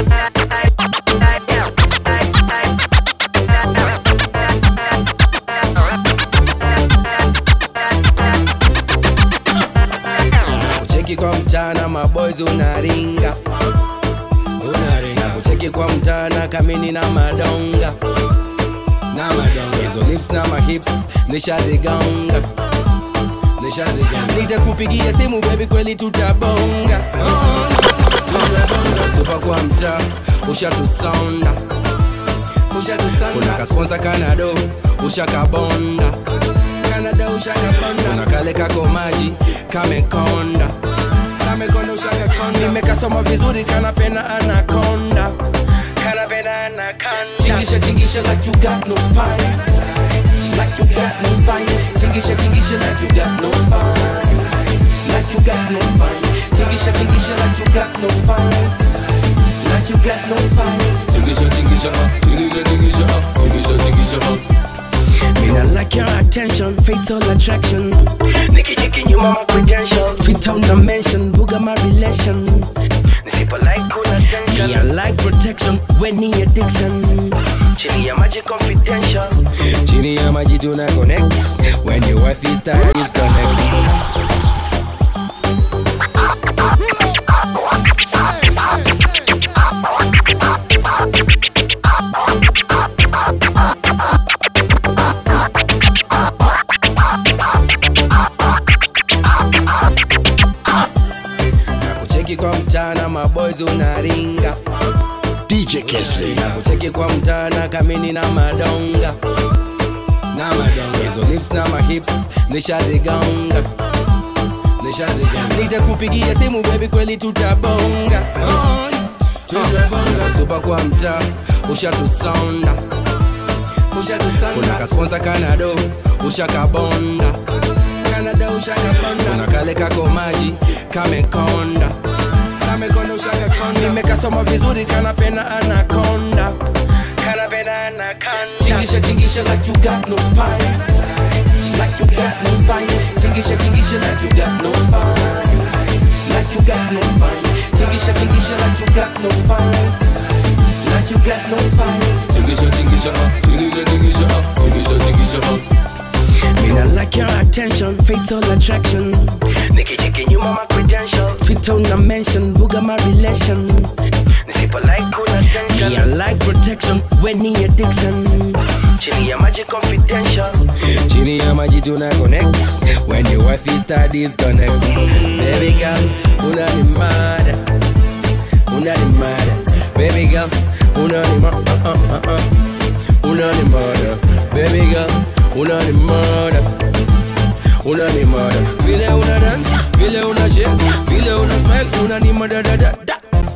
kucheki kwa mchana maboys unaringa unaringa kucheki kwa mchana kamini na madonga na madonga hizo lips na mahips nishazigonga nishazigonga nitakupigia simu baby kweli tutabonga tutabonga supa kwa mtaa ushatusonda ushatusonda kuna kasponsa kanado ushakabonda kanada ushakabonda kuna kale kako maji kamekonda kamekonda ushakakonda nimekasoma vizuri kanapenda anakonda kanapenda anakonda Tingisha, tingisha like you got no spine. Like you got no spine. Tingisha, tingisha like you got no spine. Like you got no spine. Tingisha, tingisha like you got no spine. Like you got no spine. tingisha tingisha uh, tingisha tingisha uh, tingisha tingisha uh. Me not like your attention, fatal attraction. Nikicheki nyuma my credential, fit on the mention, buga my relation. Nisipo like kuna tension, me I like protection, when ni addiction. Chini ya maji confidential, chini ya maji tuna connect. When your wife is tired, is connect. Kucheki kwa mchana maboys unaringa DJ Kesley. na kucheki kwa mchana kamini na madonga na madonga hizo lips na mahips nishazigonga nishazigonga nitakupigia simu baby kweli tutabonga Oi, tutabonga supa kwa mtaa ushatusonda ushatusonda kuna kasponsa kanado ushakabonda kanada ushakabonda kuna kale kako maji kamekonda kamekonda ushakakonda nimekasoma vizuri kanapenda anakonda kanapenda anakonda Tingisha, tingisha like you got no spine. Like you got no spine. Tingisha, tingisha like you got no spine. Like you got no spine. Tingisha, tingisha like you got no spine. Like you got no spine. tingisha tingisha uh, tingisha tingisha uh, tingisha tingisha uh. Me not like your attention, fatal attraction. Nikicheki nyuma my credential, fit on the mention, buga my relation. Nisipo like kuna tension, me I like protection, when ni addiction. Chini ya maji confidential, chini ya maji tuna connect. When your wife is tired, is connect. Baby girl, una ni mad, una ni mad. Baby girl, una ni mad, uh uh uh uh. Una ni mad, baby girl, una ni mad. Una ni mad. Vile una dance, vile una shake, vile una smile, una ni mad da da da.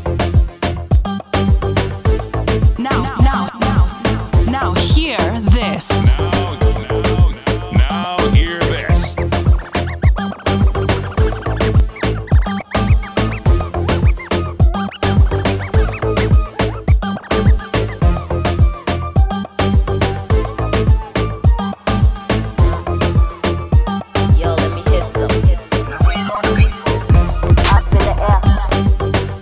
Now, now, now, now, hear this. Now hear this. Yo, let me hit some. Up in the air.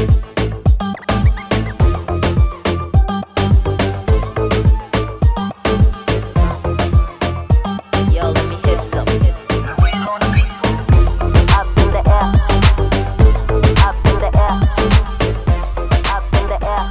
Yo, let me hit some. Up in the air. Up in the air. Up in the air.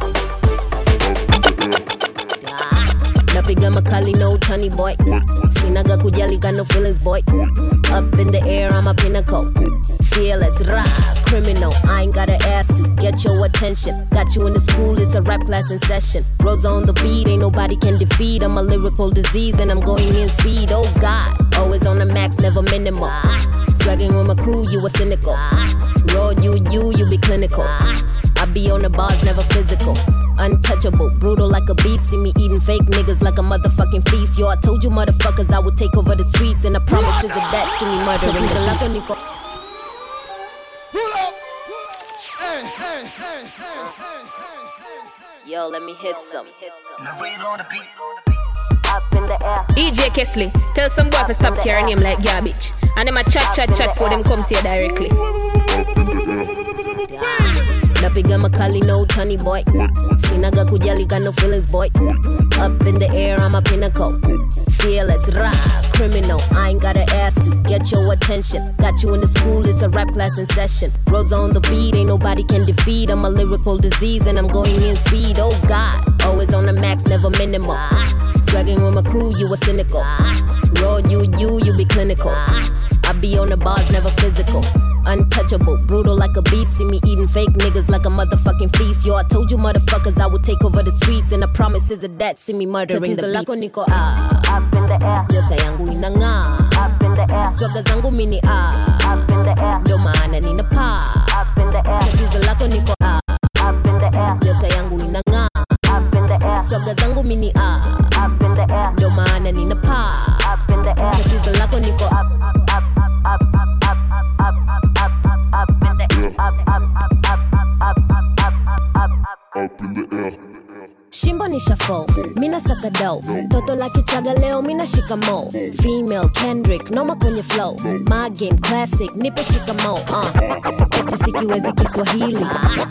napiga makali no tony boy sinaga kujali got no feelings boy up in the air i'm a pinnacle fearless rah criminal i ain't gotta ask to get your attention got you in the school it's a rap class in session rose on the beat ain't nobody can defeat i'm a lyrical disease and i'm going in speed oh god always on the max never minimal swagging with my crew you a cynical raw you you you be clinical I be on the bars, never physical. Untouchable, brutal like a beast. See me eating fake niggas like a motherfucking feast. Yo, I told you motherfuckers I would take over the streets, and the promises of that see me murdering the loco Nico. Yo, let me hit some. Up in the air. EJ Kesley, tell some boy to stop carrying him like garbage. And them a chat, chat, chat for them come to you directly. napiga makali no utani boy sinaga kujali got no feelings boy up in the air I'm a pinnacle fearless rah criminal I ain't gotta ask to get your attention got you in the school it's a rap class in session Rose on the beat ain't nobody can defeat I'm a lyrical disease and I'm going in speed oh god always on the max never minimal swagging with my crew you a cynical raw you you you be clinical I be on the bars never physical untouchable brutal like a beast see me eating fake niggas like a motherfucking feast yo I told you motherfuckers I would take over the streets and the promises of that see me murdering Tatizo the lako beat niko ah up in the air nyota yangu inang'aa up in the air swaga zangu mini ah up in the air ndio maana nina paa up in the air tatizo lako niko ah up in the air nyota yangu inang'aa up in the air swaga zangu mini ah up in the air ndio maana nina paa up in the air tatizo lako niko up up up up up up up up up in the up up up up up up up up in the air Shimbo ni shafo, mina saka do Toto la kichaga leo, mina shikamo Female Kendrick, noma kwenye flow My game classic, nipe shikamo uh. Eti sikiwezi Kiswahili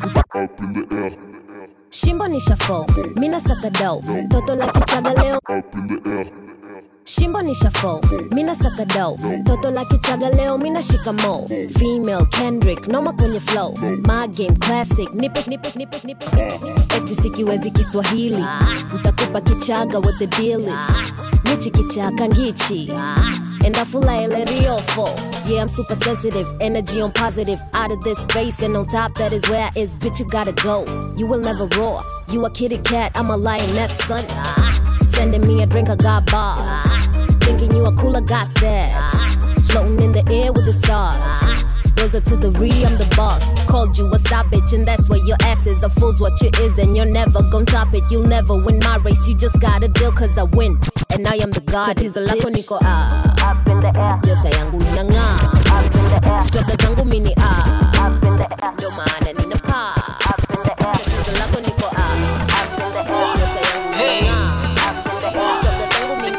Shimbo ni shafo, mina saka do Toto la kichaga leo Shimbo ni shafo, mina saka do Toto la kichaga leo, mina shikamo Female Kendrick, noma kwenye flow My game classic, nipe, nipe, nipe, nipe, nipe Eti sikiwezi Kiswahili Ntakupa kichaga what the deal is Nichi kichaka ngichi And I feel like Riofo Yeah, I'm super sensitive, energy on positive Out of this space and on top that is where I is Bitch, you gotta go, you will never roar You a kitty cat, I'm a lioness, son Sending me a drink, I got bars Thinking you a cooler, got stats Floating in the air with the stars Those are to the re, I'm the boss. Called you a side bitch, and that's where your ass is. A fool's what you is, and you're never gonna top it. You'll never win my race, you just gotta deal, cause I win. And I am the god. Tatizo lako niko ah. Up in the air. Nyota yangu inang'aa. Up in the air. Swaga zangu mini ah. Up in the air. Ndio maana nina paa. Up in the air. Tatizo lako niko ah. Up in the air. Nyota yangu inang'aa. Up in the air. Swaga zangu mini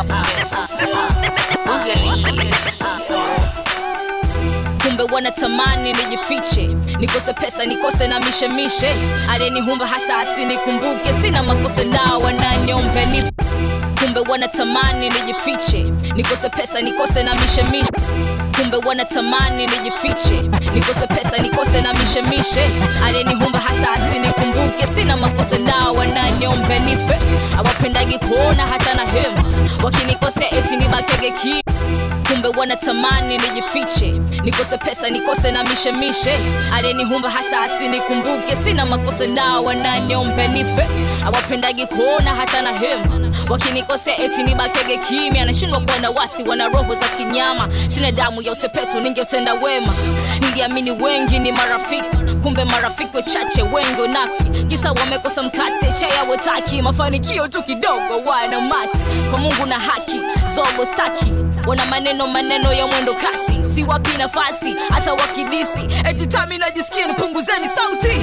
kumbe wanatamani nijifiche nikose pesa nikose na mishemishe alenihumba hata asinikumbuke sina makosa nao wananiombe ni kumbe wanatamani nijifiche nikose pesa nikose na mishemishe kumbe wanatamani nijifiche nikose pesa nikose na mishemishe alenihumba hata asinikumbuke sina makosa nao wananiombe nife awapendagi kuona hata na hema wakinikosea eti nibakege ki kumbe wanatamani nijifiche nikose pesa nikose na mishemishe alenihumba hata asinikumbuke sina makosa nao wananiombe nife awapendagi kuona hata na hema wakinikosea eti nibakege kimya nashindwa kuwa na wasi wana roho za kinyama sina damu ya usepetu ningetenda wema niliamini wengi ni marafiki kumbe marafiki wachache wengi unafi kisa wamekosa mkate chaya wetaki mafanikio tu kidogo wana maki kwa mungu na haki zogo staki wana maneno maneno ya mwendo kasi si wapi nafasi hata wakidisi eti tami najisikia nipunguzeni sauti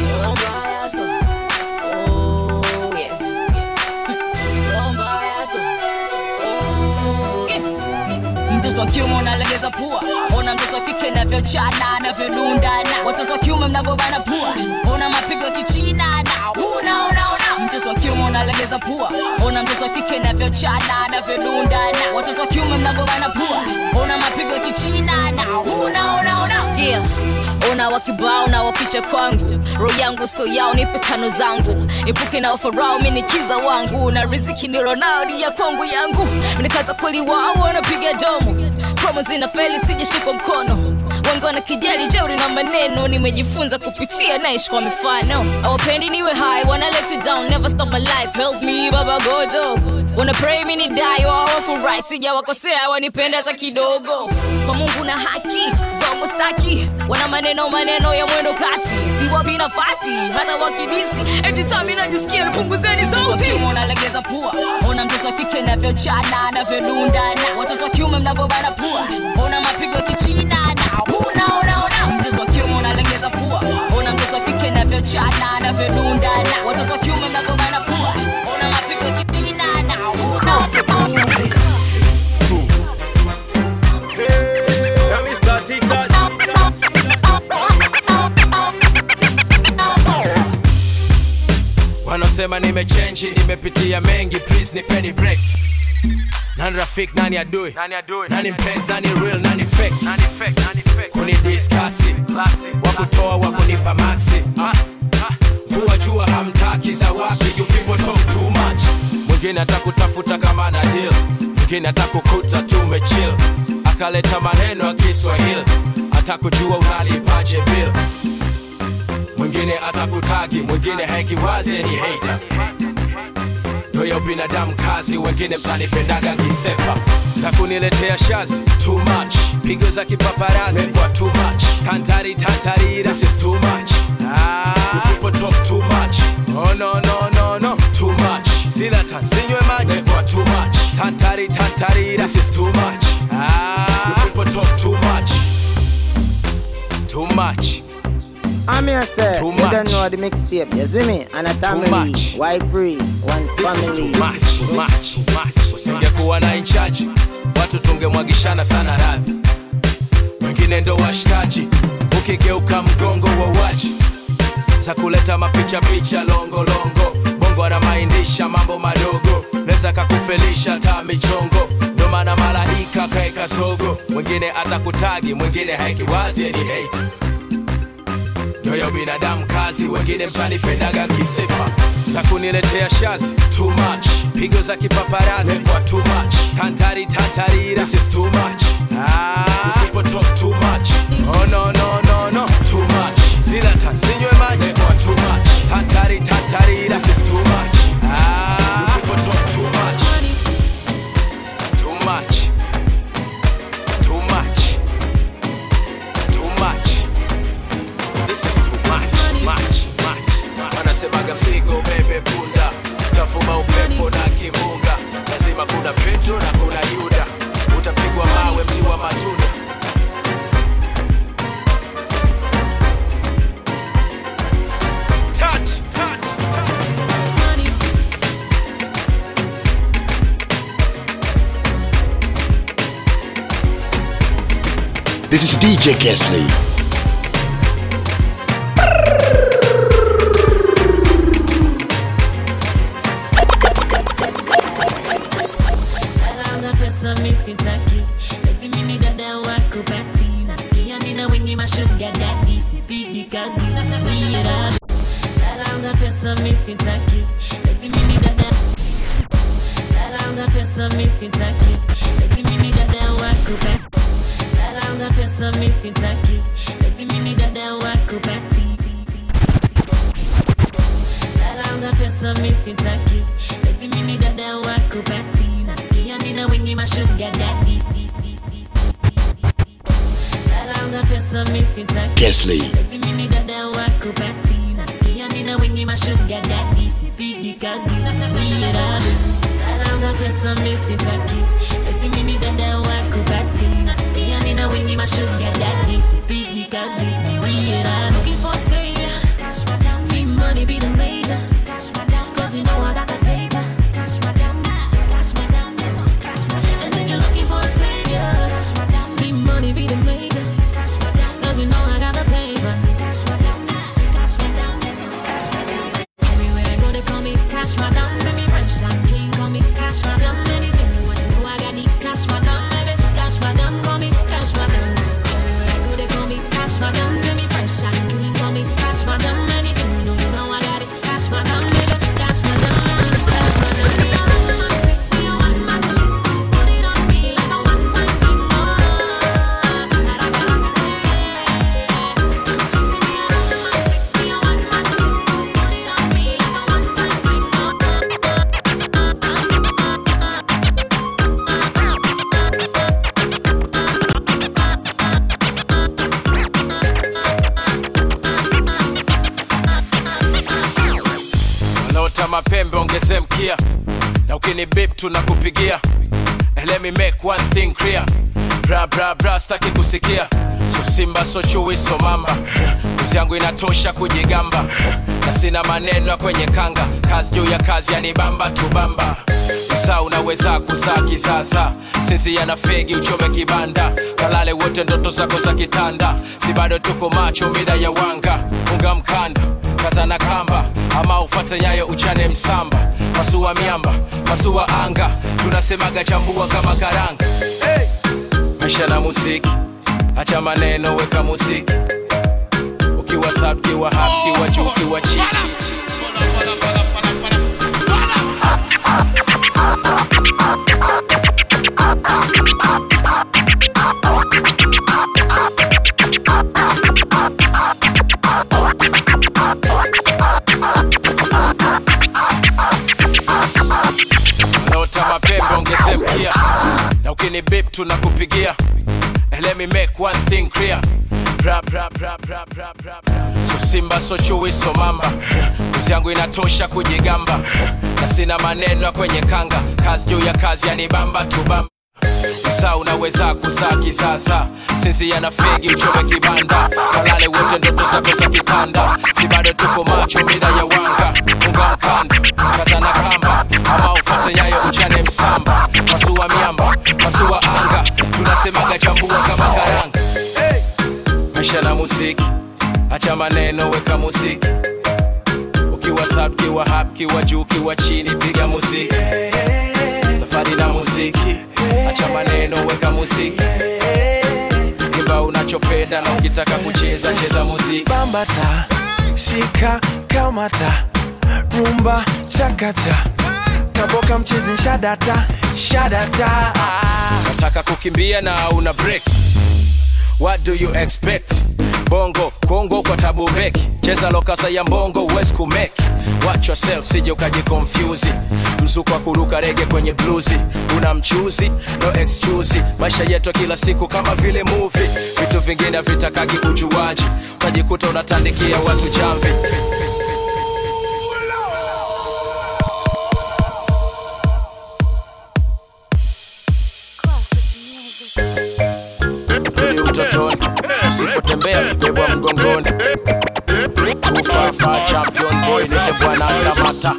mtoto wa kiume unalegeza pua ona mtoto wa kike navyochana anavyodundana watoto wa kiume mnavyobana pua ona mapigo ya kichina na una una una mtoto wa kiume unalegeza pua ona mtoto wa kike navyochana anavyodundana watoto wa kiume mnavyobana pua ona mapigo ya kichina na una una una sikia ona wakibao na waficha kwangu roho yangu so yao nipe tano zangu nipuke na wafarao minikiza wangu na riziki nilonao ni ya kwangu yangu nikaza kweli wao wanapiga domo promo zina feli sijashikwa mkono wengi wana kijali jeuri na maneno nimejifunza kupitia naishi kwa mifano awapendi niwe high wana let it down never stop my life help me baba godo wana pray mini die wawafurahi sijawakosea wanipenda hata kidogo kwa mungu na haki zongo staki wana maneno maneno ya mwendo kasi siwapi nafasi hata wakidisi eti tami najisikia nipunguzeni sauti unalegeza pua ona mtoto wa kike navyochana anavyodundana watoto wa kiume mnavyobana pua ona mapigo ya kichina na una una una mtoto wa kiume unalegeza pua ona mtoto wa kike navyochana anavyodundana watoto wa kiume mnavyobana pua ona mapigo ya kichina na una una Now me start it touch. wanaosema nimechenji nimepitia mengi please nipeni break nani rafik nani adui nani mpenzi nani real nani fake kunidiskasi wakutoa wakunipa maxi vua jua hamtaki za wapi you people talk too much mwingine atakutafuta kama na deal mwingine atakukuta tumechill akaleta maneno ya kiswahili atakujua unalipaje bill mwingine atakutagi mwingine hekiwazi ni hater ndoyo binadamu kazi wengine mtanipendaga nkisepa za kuniletea shazi too much pigo za kipaparazi kwa too much tantari tantarira this is too much ah, you people talk too much oh no no no no too much sila tansinywe maji kwa too much tantari tantarira this is too much ah, you people talk too much too much I'm here, sir. Too you don't much. know the mixtape. You see me? And a family. much. Why free? One This is family. too much, too much, too much. usingekuwa na inchaji watu tungemwagishana sana radhi wengine ndo washikaji ukigeuka mgongo wa waji za kuleta mapicha picha longolongo bongo anamaindisha mambo madogo neza kakufelisha ta michongo ndo maana malaika kaeka sogo mwingine atakutagi mwingine haikiwazi ni hate ndoyo binadamu kazi wengine mtanipendaga kisepa za kuniletea shazi too much pigo za kipaparazi kwa too much tantari tantarira this is too much ah, you people talk too much oh no no no no too much zila tansinywe maji kwa too much tantari tantarira this is too much ah, you people talk too much too much too much too much This is too much, much, much. Wanasemaga mzigo bebe punda, utafuma upepo na kimbunga. Lazima kuna Petro na kuna Yuda, utapigwa mawe mti wa matunda. Touch, touch, This is DJ Kesley. Alaza pesa misitaki eti mimi dada wako pati nasikia nina wengi mashuga dadi sipigi kazi unaniira Alaza pesa misitaki eti mimi dada Alaza pesa misitaki eti mimi dada wako pati Alaza pesa misitaki eti mimi dada wako pati Alaza pesa misitaki eti mimi dada wako pati nasikia nina wengi mashuga dadi Alaza pesa misitaki Kesley. eti mimi dada wako pati nasikia nina wengi mashuga dadi sipigi kazi unaniira Alaza pesa misitaki eti mimi dada wako pati nasikia nina wengi mashuga dadi sipigi kazi unaniira Looking for a savior need money be the major Cause you know I got the paper And if you're looking for a savior Need money be the major Cause you know I got the paper Everywhere I go they call me Cash Madam Send me fresh and clean Call me Cash Madam Anything you want you know I got the Cash Madam Baby Cash Madam Call me Cash Madam Everywhere I go they call me Cash Madam Send me fresh and clean Call me Cash Madam Anything you know you know I got it Cash Madam Baby Cash Madam Cash Madam Be a romantic, be a one man chick Put it on me like a one time thing wanaota mapembe ongeze mkia na ukini bip tunakupigia And let me make one thing clear bra bra bra staki kusikia so simba so chui so mamba kuzi yangu inatosha kujigamba na sina maneno ya kwenye kanga kazi juu ya kazi yanibamba tubamba msaa unaweza kuzaa kisasa sisi yana fegi uchome kibanda kalale wote ndoto zako za kitanda si bado tuko macho mida ya wanga funga mkanda kaza na kamba ama ufate nyayo uchane msamba pasua miamba pasua anga tunasemaga chambua kama karanga hey! maisha na muziki acha maneno weka muziki ukiwa sub kiwa hap kiwa juu kiwa chini naota mapembe ongeze mkia na ukini bip tunakupigia And let me make one thing clear Bra, bra, bra, bra, bra, bra, bra. so simba so chui so mamba kuzi yangu inatosha kujigamba na sina maneno ya kwenye kanga kazi juu ya kazi yanibamba tubamba saa unaweza kuzaa kisasa sisi yana fegi uchome kibanda kalale wote ndoto zako za kitanda si bado tuko macho mida ya wanga funga mkanda kaza na kamba ama ufate nyayo uchane msamba pasua miamba pasua anga tunasemaga chambua kama karanga hey! maisha na muziki acha maneno weka muziki ukiwa sub kiwa hap kiwa juu kiwa chini piga muziki safari na muziki acha maneno weka muziki imba unachopenda na ukitaka kucheza cheza muziki bambata shika kamata rumba chakata kaboka mchezi shadata shadata nataka kukimbia na una break what do you expect bongo kongo kwa tabu beki cheza lokasa ya mbongo uwezi kumeki watch yourself sije ukajikonfyuzi mzuko wa kuruka rege kwenye bluzi una mchuzi no excuse maisha yetu ya kila siku kama vile movie vitu vingine havitakagi ujuaji utajikuta unatandikia watu jamvi rudi utotoni usipotembea kibebwa mgongoni ufafa champion boy nite bwana samata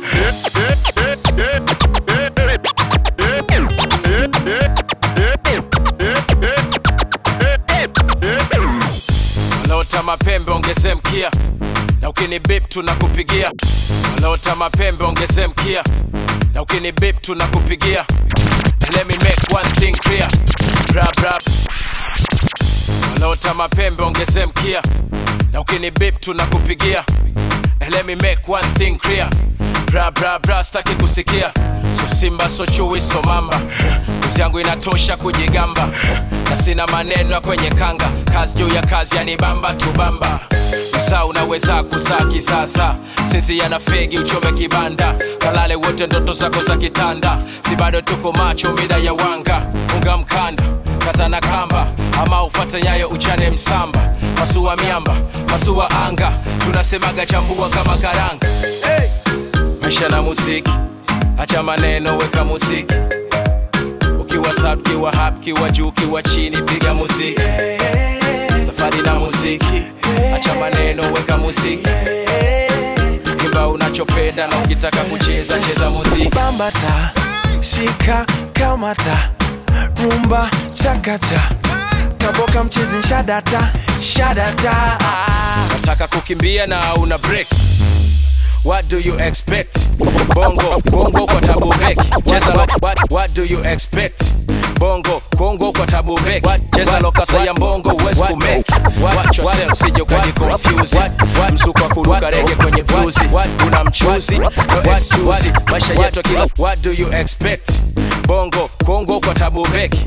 wanaota mapembe ongeze mkia na ukini bip tunakupigia wanaota mapembe ongeze mkia na ukini bip tunakupigia let me make one thing clear bra bra wanaota mapembe ongeze mkia na ukini bip tunakupigia And let me make one thing clear bra bra bra staki kusikia so simba so chui so mamba kuzi yangu inatosha kujigamba na sina maneno ya kwenye kanga kazi juu ya kazi yanibamba tubamba saa unaweza kuzaa kisasa sisi yana fegi uchome kibanda kalale wote ndoto zako za kitanda si bado tuko macho mida ya wanga funga mkanda kaza na kamba ama ufate nyayo uchane msamba pasua miamba pasua anga tunasemaga chambua kama karanga hey! maisha na muziki acha maneno weka muziki ukiwa sub kiwa hap kiwa juu kiwa chini piga muziki safari na muziki acha maneno weka muziki imba unachopenda na ukitaka kucheza cheza muziki bambata shika kamata rumba chakata kaboka mchezi shadata shadata nataka kukimbia na una break what do you expect bongo bongo kwa tabu beki cheza lo, what, what do you expect bongo kongo kwa tabu beki cheza lokasa ya mbongo uwezi kumeki watch yourself sije ukaji confuse msuko wa kuruka rege kwenye bluzi una mchuzi no excuse maisha yetu ya kila what do you expect bongo kongo kwa tabu beki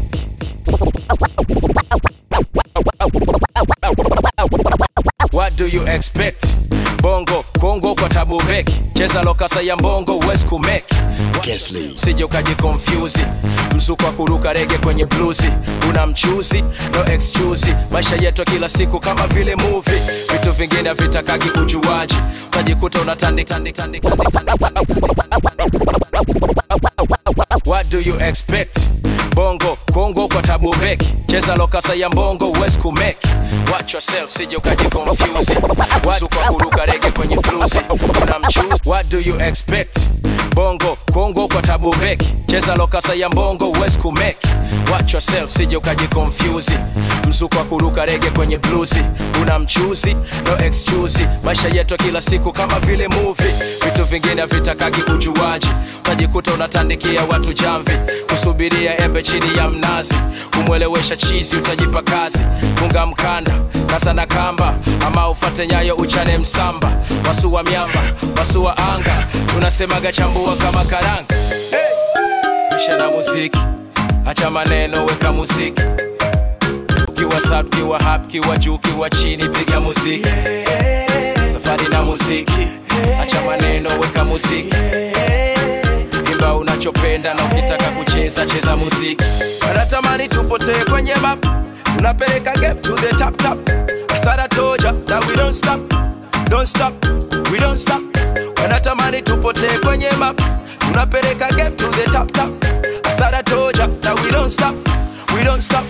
What do you expect? Bongo, Kongo kwa tabu beki cheza lokasa ya mbongo uwezi kumeki sije ukaji confuse mzuko wa kuruka rege kwenye bluzi una mchuzi no excuse maisha yetu ya kila siku kama vile movie vitu vingine havitakagi ujuaji utajikuta unatandika What do you expect? Bongo, Kongo kwa tabu beki cheza lokasa ya mbongo uwezi kumeki watch yourself sije ukaji confuse mzuko wa kuruka rege kwenye bluzi una mchuzi what do you expect bongo kongo kwa tabu beki cheza lokasa ya mbongo uwezi kumeki watch yourself sije ukajikonfyuzi mzuko wa kuruka rege kwenye bluzi una mchuzi no excuse maisha yetu ya kila siku kama vile movie vitu vingine havitakagi ujuaji utajikuta unatandikia watu jamvi kusubiria embe chini ya mnazi kumwelewesha chizi utajipa kazi funga mkanda kasa na kamba ama ufate nyayo uchane msamba wasua miamba wasua anga tunasemaga chambua kama karanga hey! isha na muziki acha maneno weka muziki ukiwa sub kiwa hap kiwa juu kiwa chini piga muziki safari na muziki acha maneno weka muziki imba unachopenda na ukitaka kucheza cheza muziki wanatamani tupotee kwenye map tunapeleka game to the top top I thought I told ya that we don't stop don't stop we don't stop wanatamani tupotee kwenye map tunapeleka game to the top top I thought I told ya that we don't stop we don't stop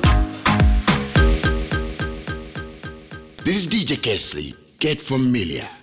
This is DJ Kesley. Get familiar.